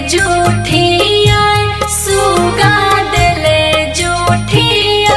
जूठिया सुगा दिले जूठिया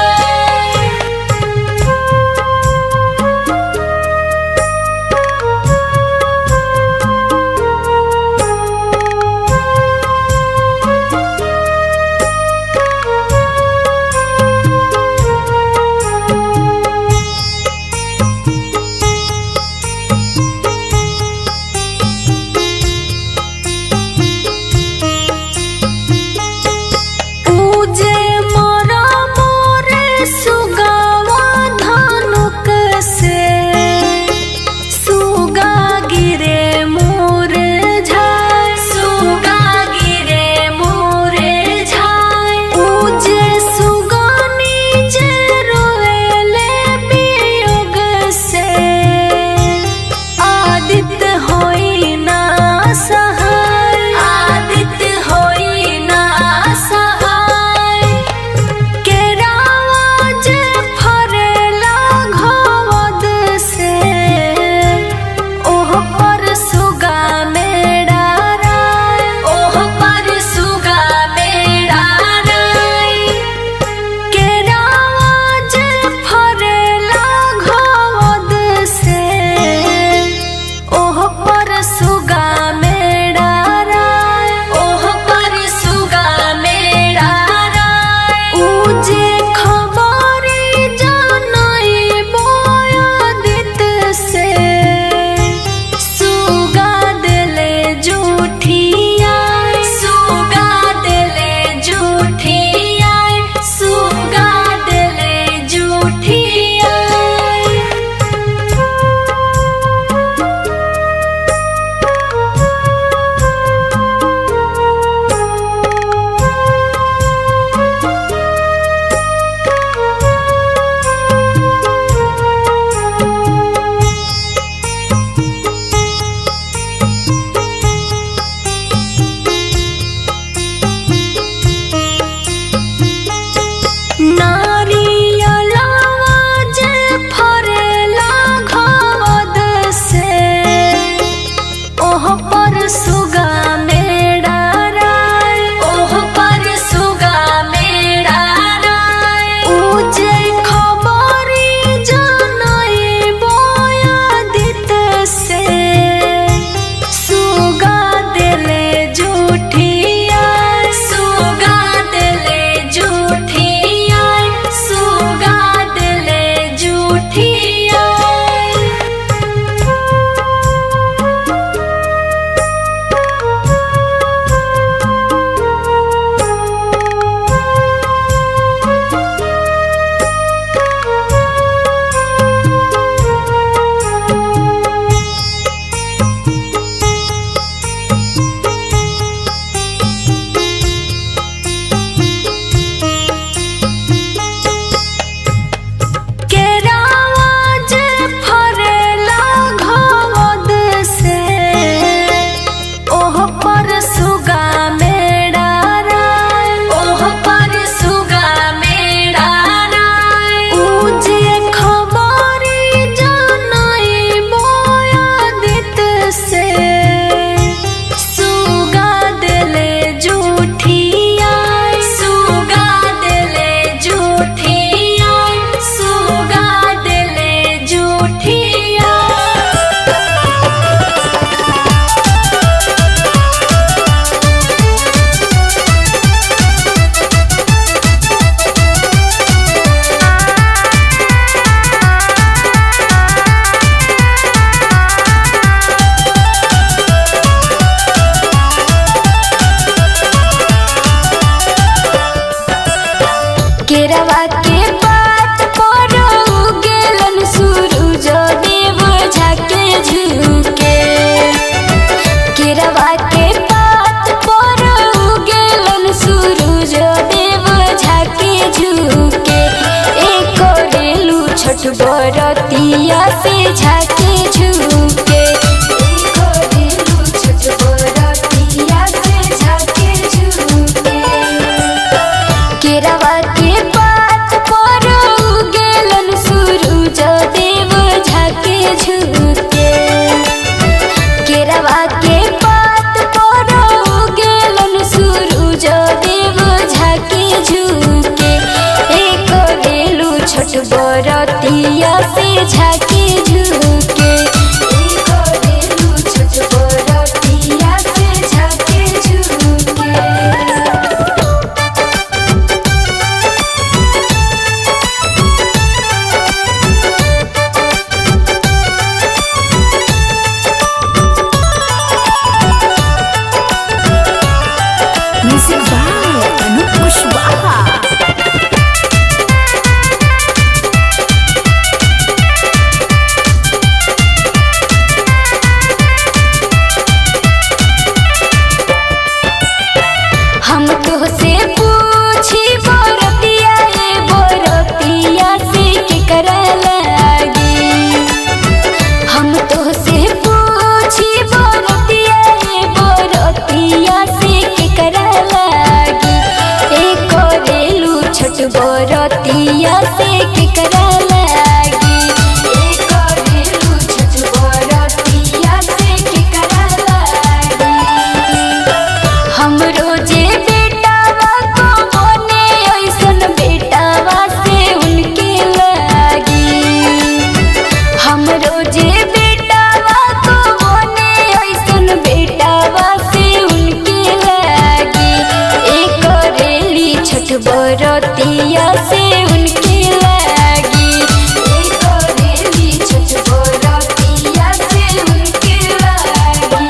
बरतिया से उनके लागी ए करेली छठ बरतिया से उनके लागी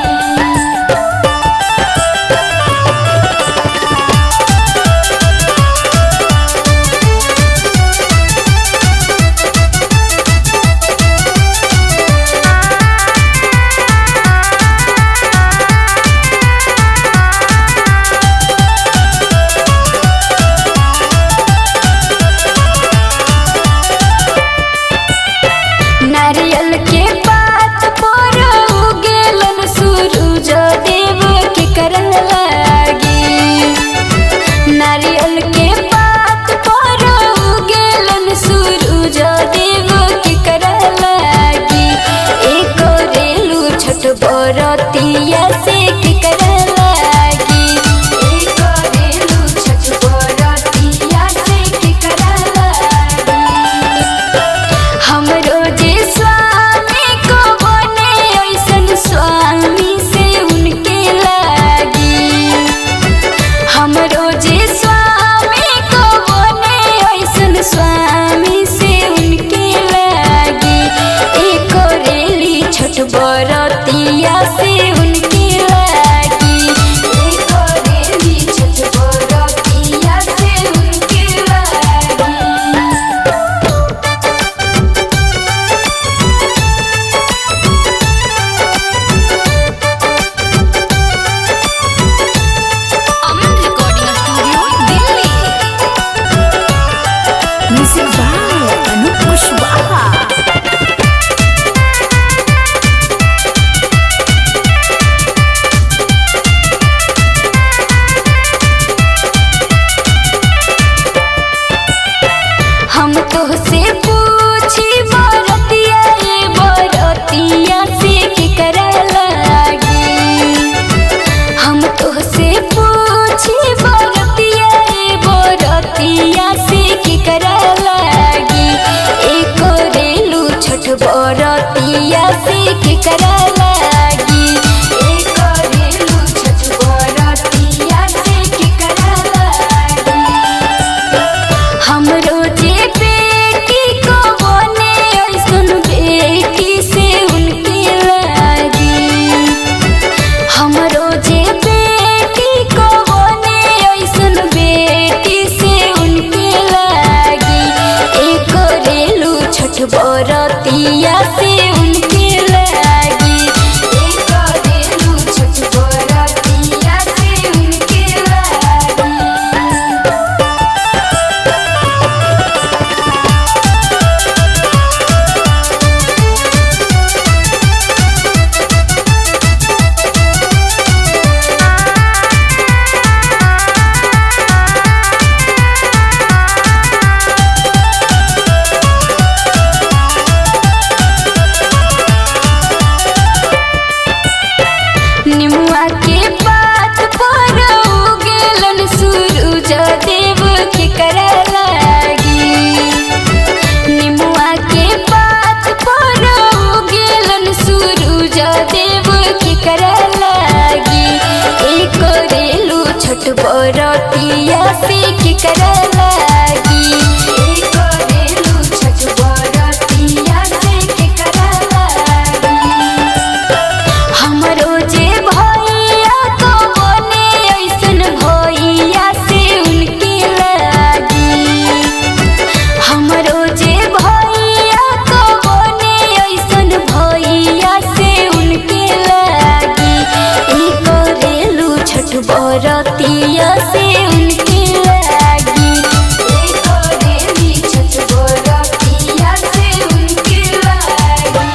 नारियल के पात पर उगेलन सूरज देव के करन लागी नारियल के पात पर उगेलन सूरज देव के करन लागी एक रेलू छठ बरतिया से के करन लागी एक रेलू छठ बरतिया से के करन लागी हमरो जे स्वामी को बने ऐसन स्वामी से उनके लागी हमरो जे स्वामी को बने ऐसन स्वामी से उनके लागी एक रेली छठ बरतिया से उनके लागी एक रेली छठ बरतिया से उनके लागी Aman recording studio Delhi music by Anup Kushwaha हम तोहसे पूछी बरतिया रे बरतिया से के करा लागी हम तोहसे पूछी बरतिया रे बरतिया से के करा लागी एक रेलू छठ बरतिया से के करा लागी एक रेलू छठ बरतिया से के करा लागी हमरो जे बेटी को बने ऐसन बेटी से उनके लागी हमरो जे बेटी को बने ऐसन बेटी से उनके लागी एक रेलू छठ बरतिया से उनके लागी एक रेलू छठ बरतिया से उनके लागी निमुआ के पात पर उगेलन सूरज देव के करा लागी निमुआ के पात पर उगेलन सूरज देव के करा लागी एक रेलू छठ बरतिया से के करा लागी एक रेलू छठ बरतिया से के करा लागी हमरो जे भैया को बने ऐसन भैया से उनके लागी हमरो जे भैया को बने ऐसन भैया से उनके लागी एक रेलू छठ बरतिया से उनके लागी एक रेली छठ बरतिया से उनके लागी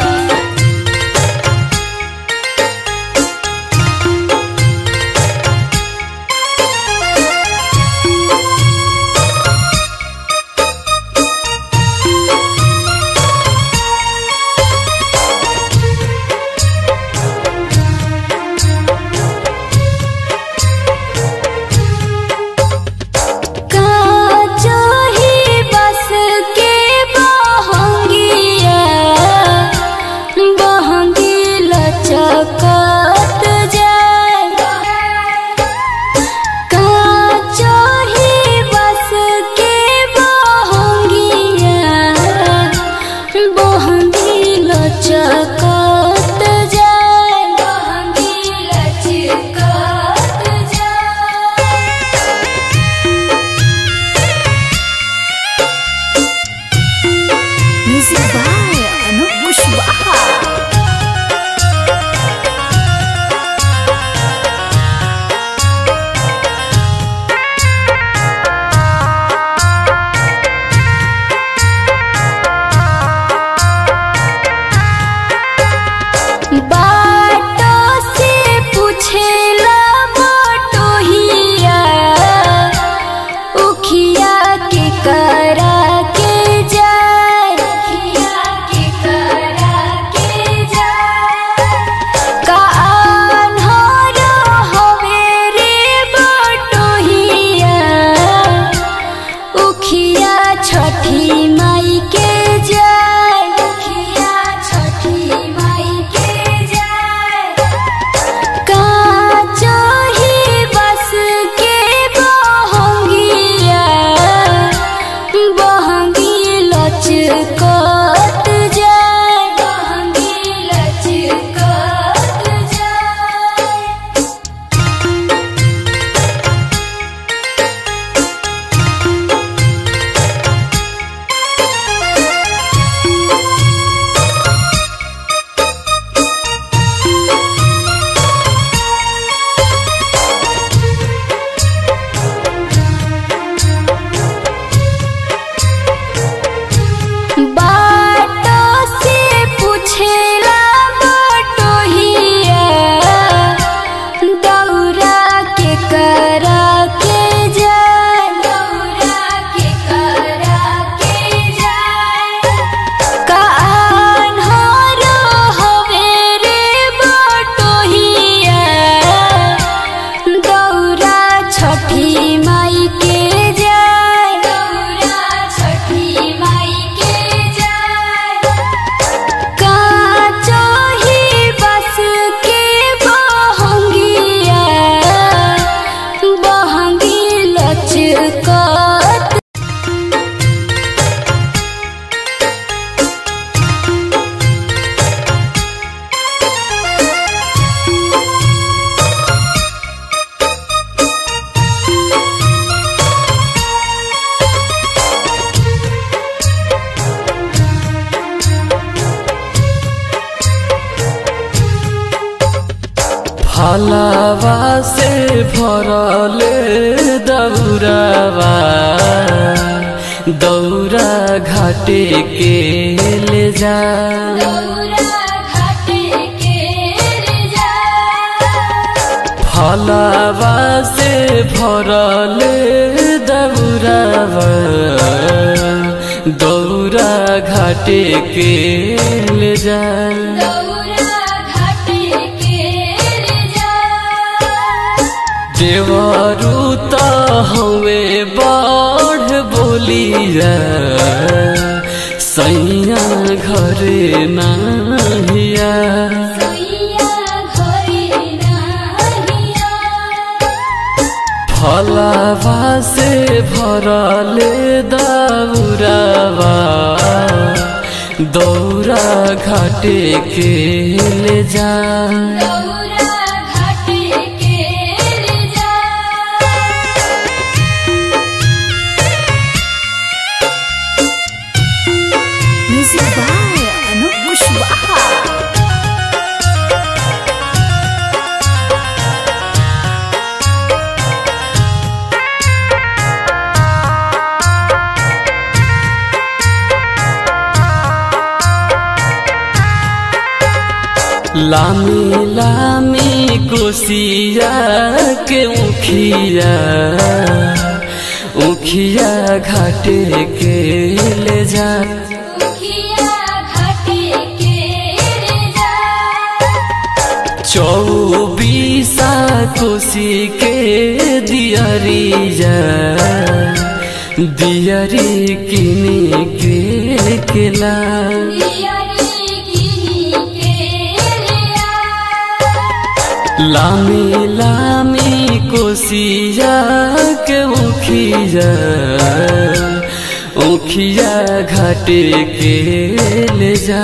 भरले दौरावा दौरा घाटे के ले जा फलावा से भरले दौरावा दौरा घाटे के ले जा देवरू त हवे बाढ़ बोलिया सैया घरे नाहिया फलावा से भरले दौरावा दौरा घाटे के ले जा Music by Anup Kushwaha. लामी लामी कोसिया के उखिया उखिया घाटे के ले जा चौबीसा कोसी के दियरिया दियरी किनी के केला लामी लामी कोसिया के उखिया उखिया घाटे के ले जा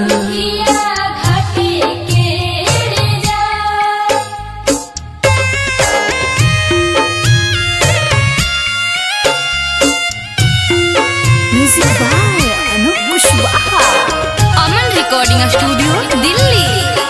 Music by Anup Kushwaha. Aman recording studio Delhi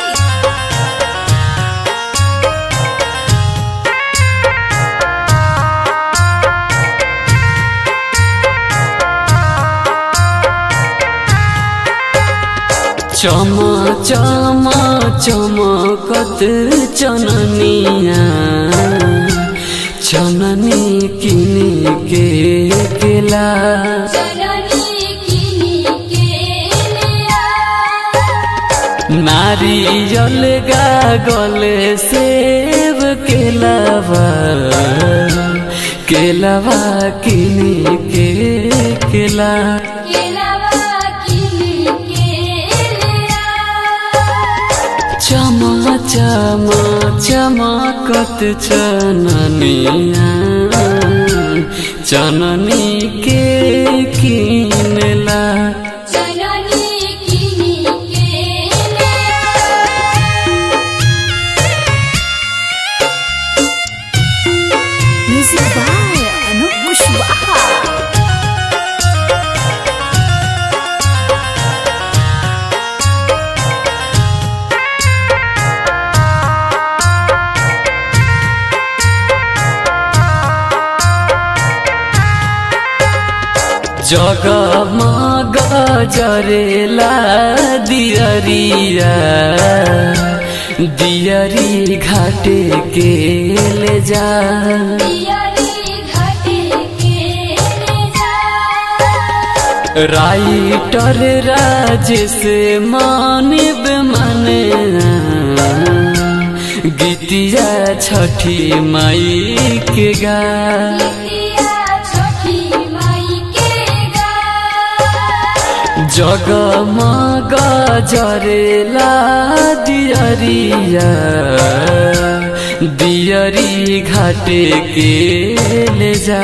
चमा चमा चमकत चननिया चननी किनी के केला नारियल गले सेब केलावा केलावा किनी के केला चमा चमा चमकत चननिया चननी के किनला Music by Anup Kushwaha. जगमग जरेला दियरिया दियरी घाटे के ले जा राइटर राजेश मानिब मने गीतिया छठी माई के गा जगमग जरेला दियरिया दियरी घाटे के ले जा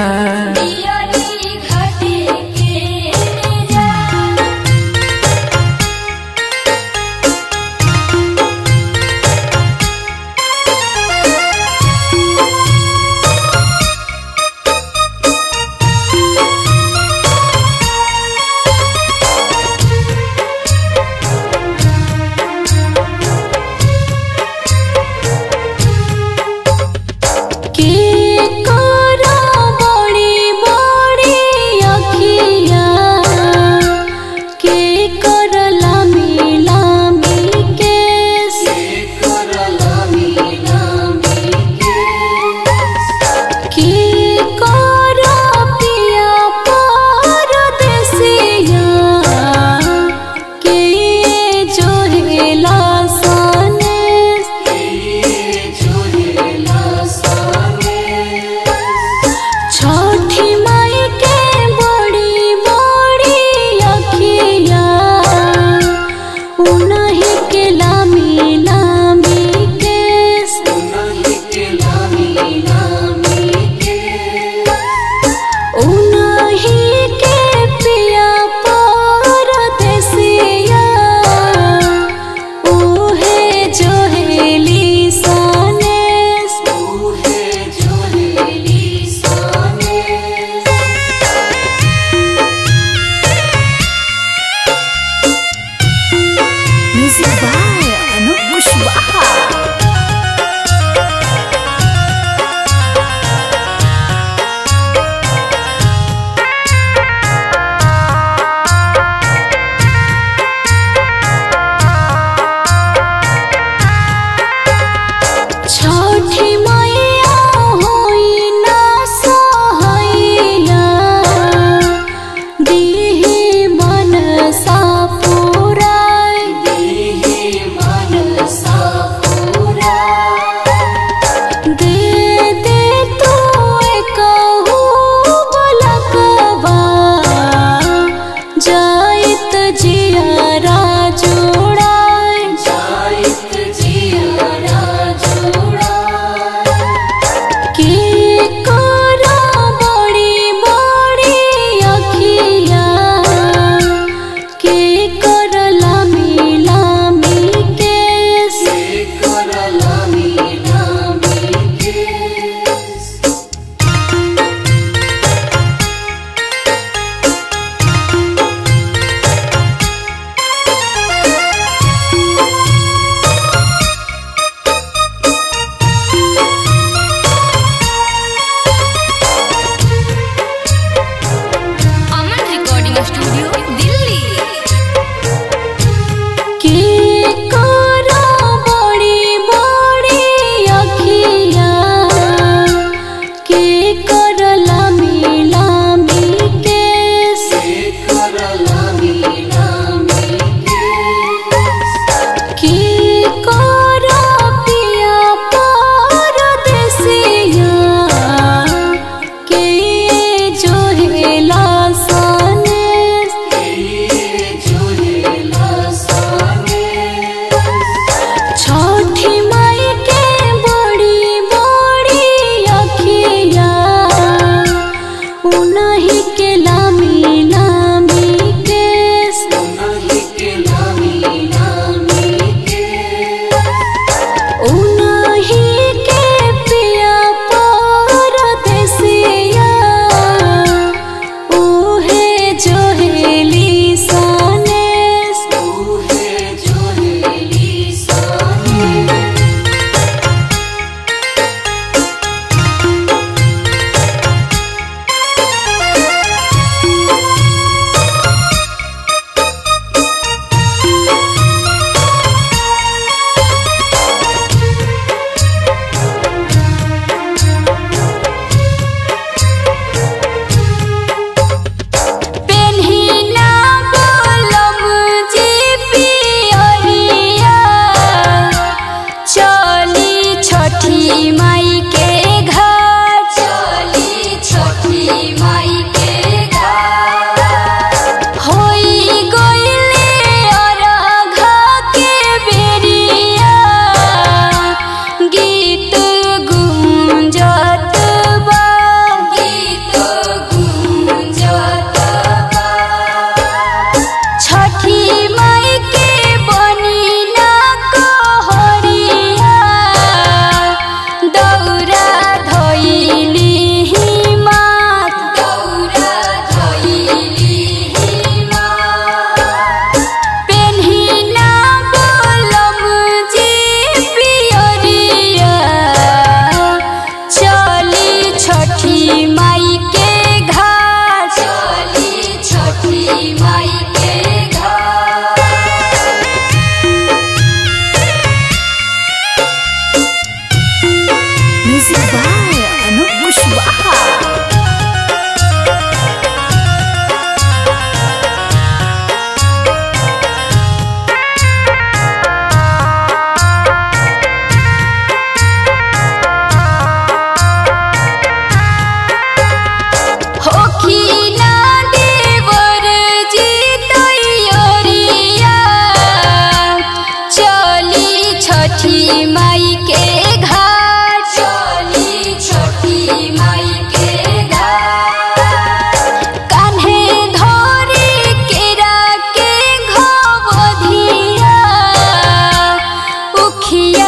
छठी माई के घाट चली छठी माई के घाट Music by Anup Kushwaha. होखी ना देवर जी तैयारिया चली छठी माई के घाट चली छठी माई के घाट कान्हे धरे केरा के घवधिया उखिया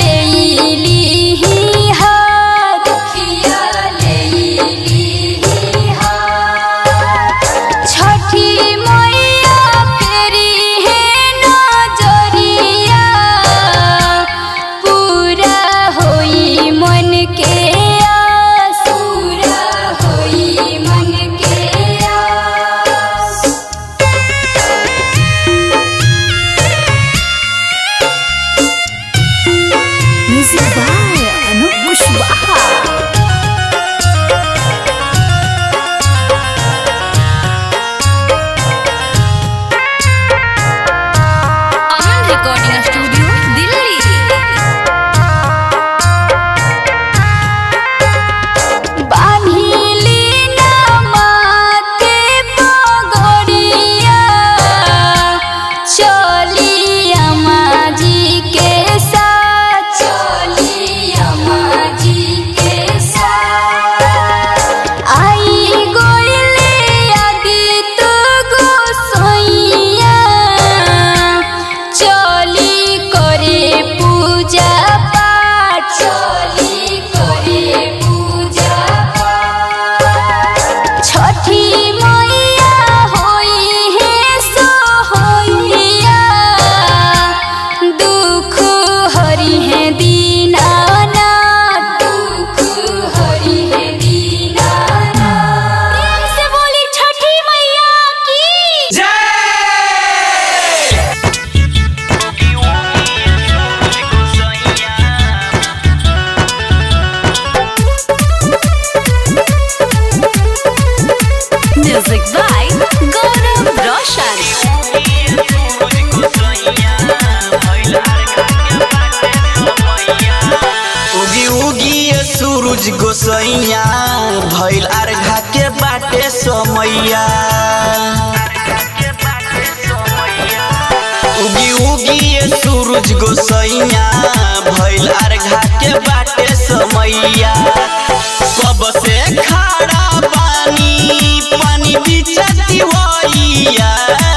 लेली हाथ उखिया लेली हाथ छठी मैया फेरी है नजरिया पूरा होई मन के आस पूरा होई मन के आस Music by Anup Kushwaha. Aman recording studio Delhi बान्हिली ना माथे पगड़िया चली अम्मा जी के साथ चली अम्मा जी के साथ आई गोइले आदित गोसैया चली करे पूजा पाठ चली करे पूजा पाठ छठी मैया होई है सोहैया दुख हरि है दीनानाथ दुख हरि है दीनानाथ प्रेम से बोली छठी मैया की Music by Gaurav Roshan. उगी उगी ये सूरज गोसैया भइल अर्घा के बाटे समैया उगी उगी ये सूरज गोसैया भइल अर्घा के बाटे समैया कब से खड़ा पानी पानी बिचती होइया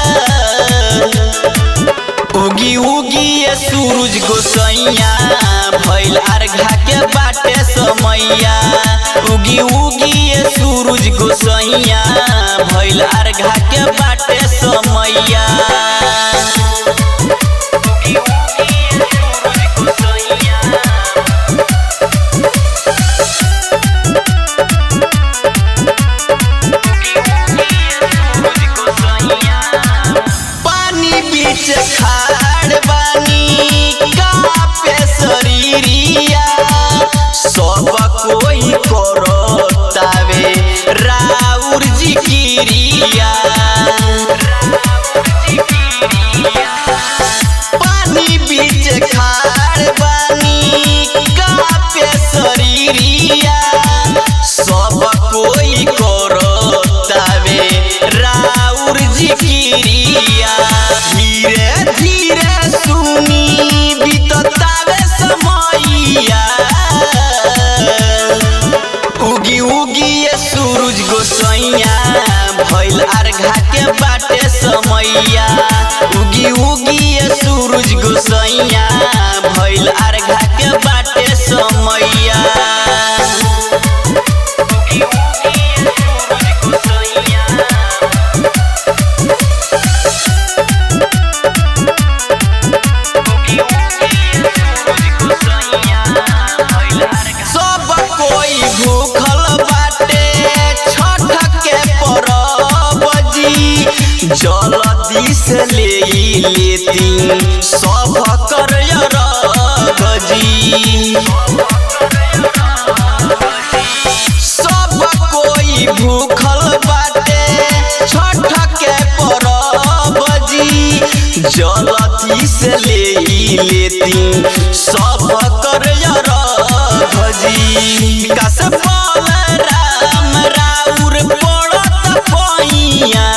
उगी उगी ये सूरज गोसैया भइल अर्घा के बाटे समैया उगी उगी ये सूरज गोसैया भइल अर्घा के बाटे समैया पानी बीच खाड़ बानी कापे शरीरिया सब कोई करो तावे राउर जी किरिया पानी बीच खाड़ बानी कापे शरीरिया सब कोई करो तावे राउर जी किरिया धीरे धीरे सुनी बीततावे समैया उगी उगी ये सूरज गोसैया भइल अर्घा के बाटे समैया उगी उगी ये सूरज गोसैया भइल अर्घा के बाटे समैया सब कोई भूखल बाट लेती सब कर गजी सब कोई भूखल बाटे छठ के परब जी जलती से ले लेती सब कर भजी कस पाल राम राउर पड़त पैया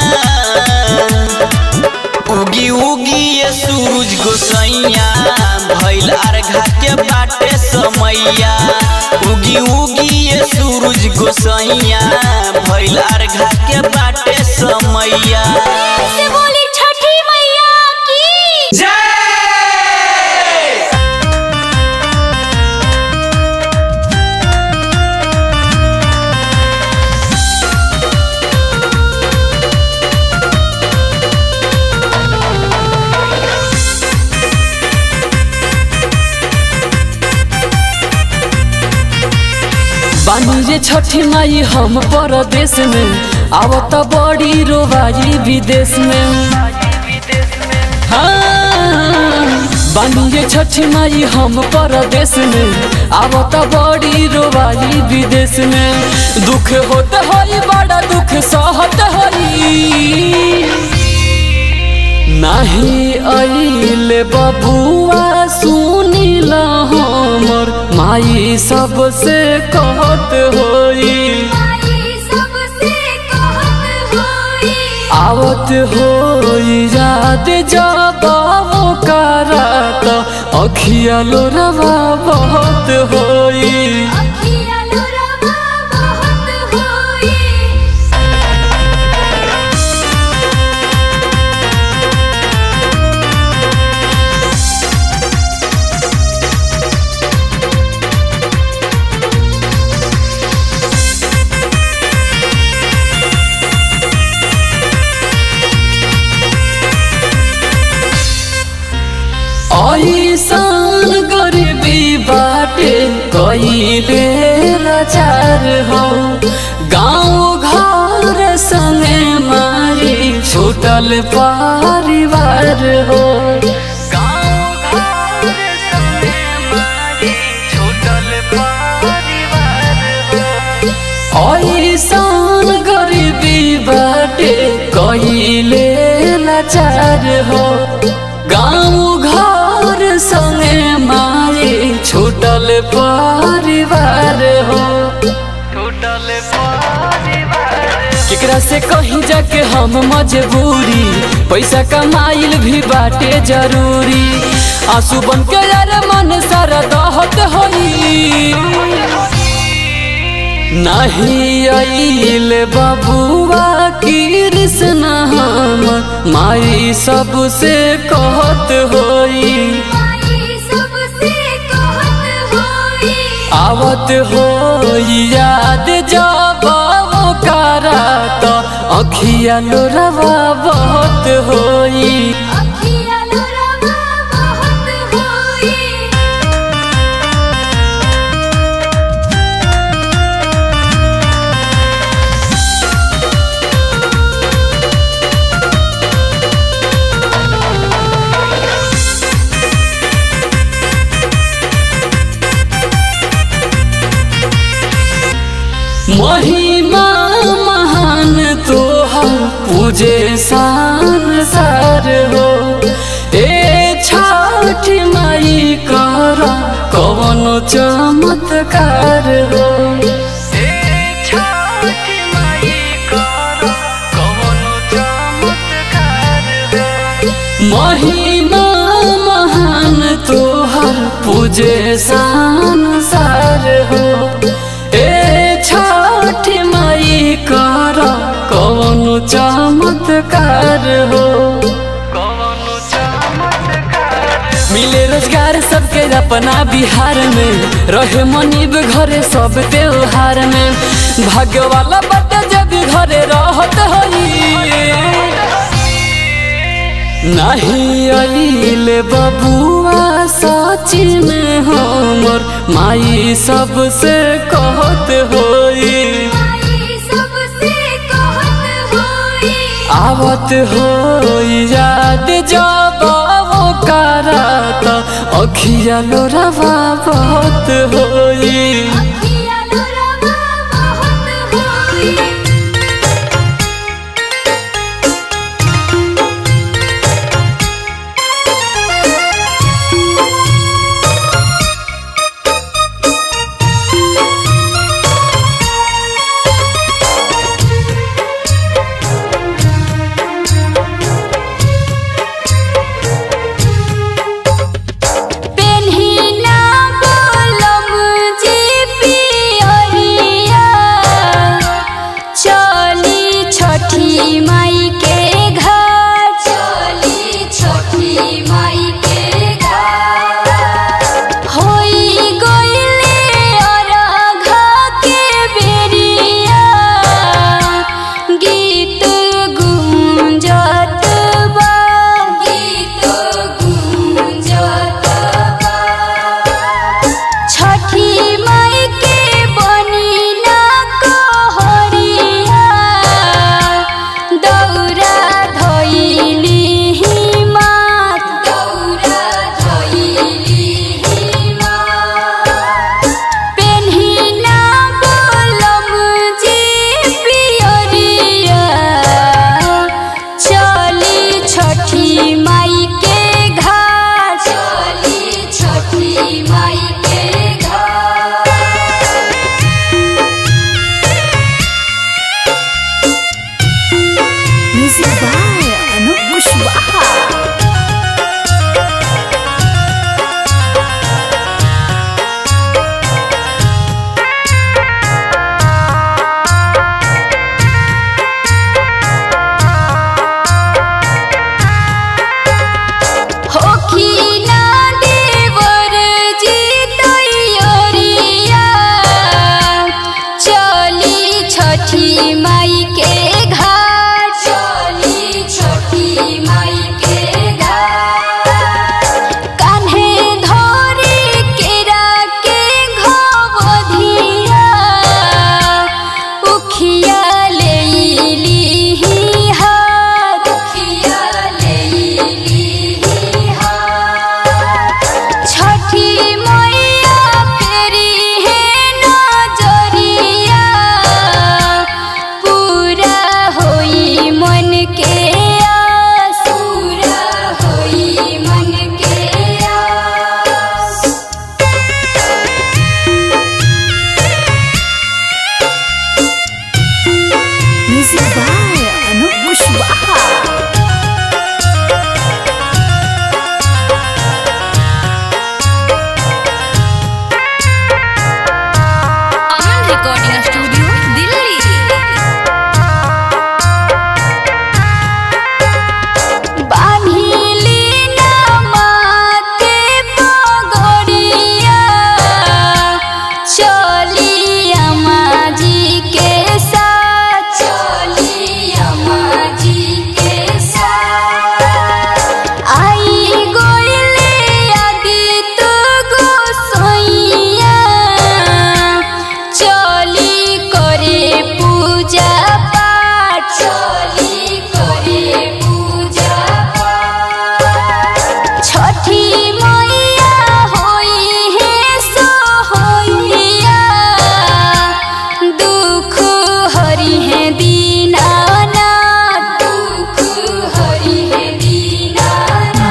उगी उगी ये सूरज गोसैया भैल अर्घा के बाटे समैया उगी उगी ये सूरज गोसैया भैल अर्घा के बाटे समैया से बोली छठी मैया की बानी जे छठी माई हम परदेश में आवत बड़ी रोबाई विदेश में हाँ बानी जे छठी माई हम परदेश में आवत बड़ी रोबाई विदेश में दुख होत होई बड़ा दुख सहत होई नाही अइले बबुआ सुनिल हमर माई सबसे कहत होई आवत होई याद जब करात अखिया लोरवा बहुत होई ऐसान गरीबी बाटे कइले लाचार हो गाँव घर संगे मारी छूटल परिवार हो ऐसान गरीबी बाटे कइले लाचार हो गाँव घर संगे मारे छूटल परिवार हो केकरा से कहीं जाके हम मजबूरी पैसा कमाइल भी बाटे जरूरी आंसू बन के यार मन सारा दहत होई नहीं आइल बबुआ कृष्ण हम माई सबसे कहत होई आवत हो याद जब करात अखिया लोरवा बहुत होई महिमा महान तोहर पूजे संसार हो ए छठ माई कर कवन चमत्कार हो महिमा महान तोहर पूजे संसार हो ए छठ माई कर कवन चमत्कार हो मिले रोजगार सबके अपना बिहार में रहे मनीब घरे सब त्योहार में भाग्य वाला बट जब घरे रहत होई नहीं आइले बबुआ सची में हमर माई सबसे कहत होई आवत हो याद जब वो करत अखिया लोरावा बहुत होई पेन्हिना बोलम जी पियरिया चली छठी माई के घर चली छठी माई के घर होई गइले अरघा के बेरिया गीत गुंजत बा गीत गुंजत बा छठी माई के बनी ना कहरिया दौरा धइली मात दौरा धइली मात पेन्हिना बोलम जी पियरिया चली छठी माई के घाट चली छठी माई के घाट Music by Anup Kushwaha. होखिना देवर जी तैयरिया चली छठी माई के घाट चली छठी माई के घाट कान्हे धरे केरा के घवधिया उखिया लेली हाथ उखिया लेली हाथ छठी मैया फेरी है नजरिया पूरा होई मन के आस पूरा होई मन के आस Music by Anup Kushwaha. Aman recording studio Delhi बान्हिली ना माथे पगड़िया चली अम्मा जी के साथ चली अम्मा जी के साथ आई गोइले आदित गोसैया चली करे पूजा पाठ चली करे पूजा पाठ छठी मैया होई है सोहैया दुख हरि है दीनानाथ दुख हरि है दीनानाथ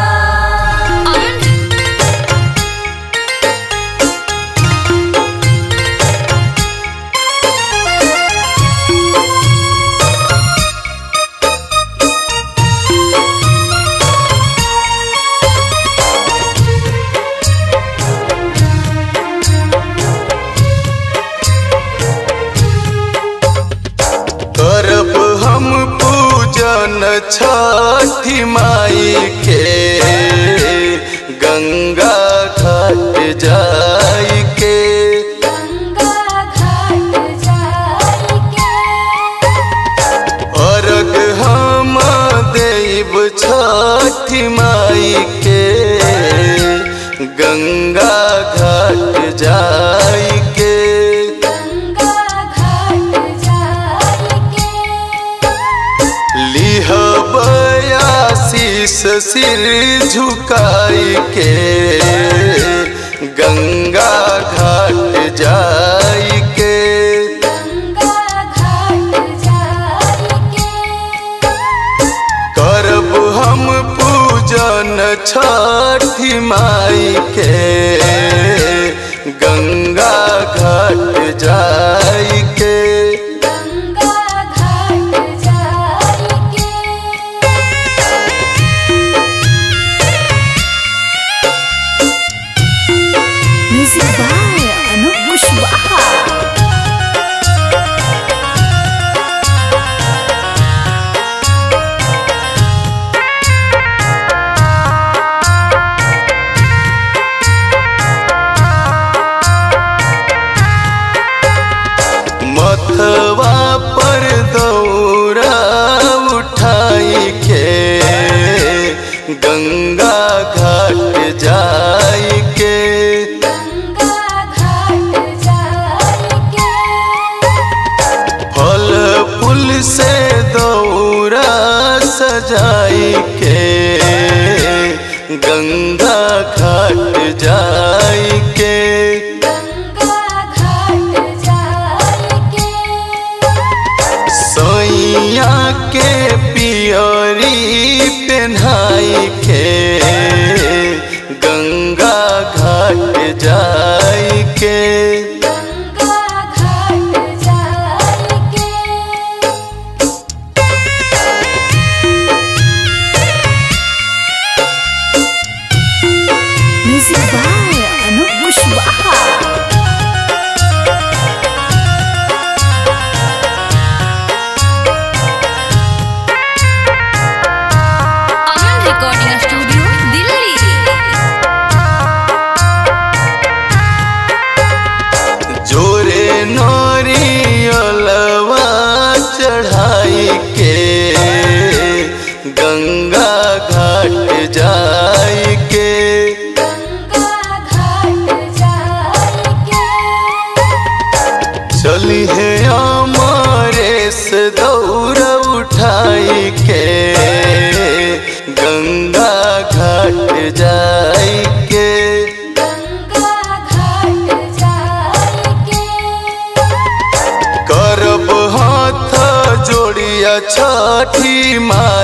करब हम पूजन छठी माई के गंगा घाट जाई के गंगा घाट जाइके अर्घ हम देव छठी माई के गंगा घाट जाई के गंगा घाट जाइके लिह सिर झुकाई के गंगा घाट जाई के करब हम पूजन छठी माई के गंगा घाट जाई के Music by Anup Kushwaha. मथवा पर दौरा उठाई के गंगा घाट जाई के फल फूल से दौरा सजाई के गंगा घाट जाई के सैया के पियरी पेन्हाई के गंगा घाट जाई के Music by Anup Kushwaha. Aman recording studio Delhi जोरे नरियलवा चढ़ाई के गंगा घाट जाई के चली है अमरेश दौड़ उठाई के गंगा घाट जाई के करब हाथ जोड़िया छठी माई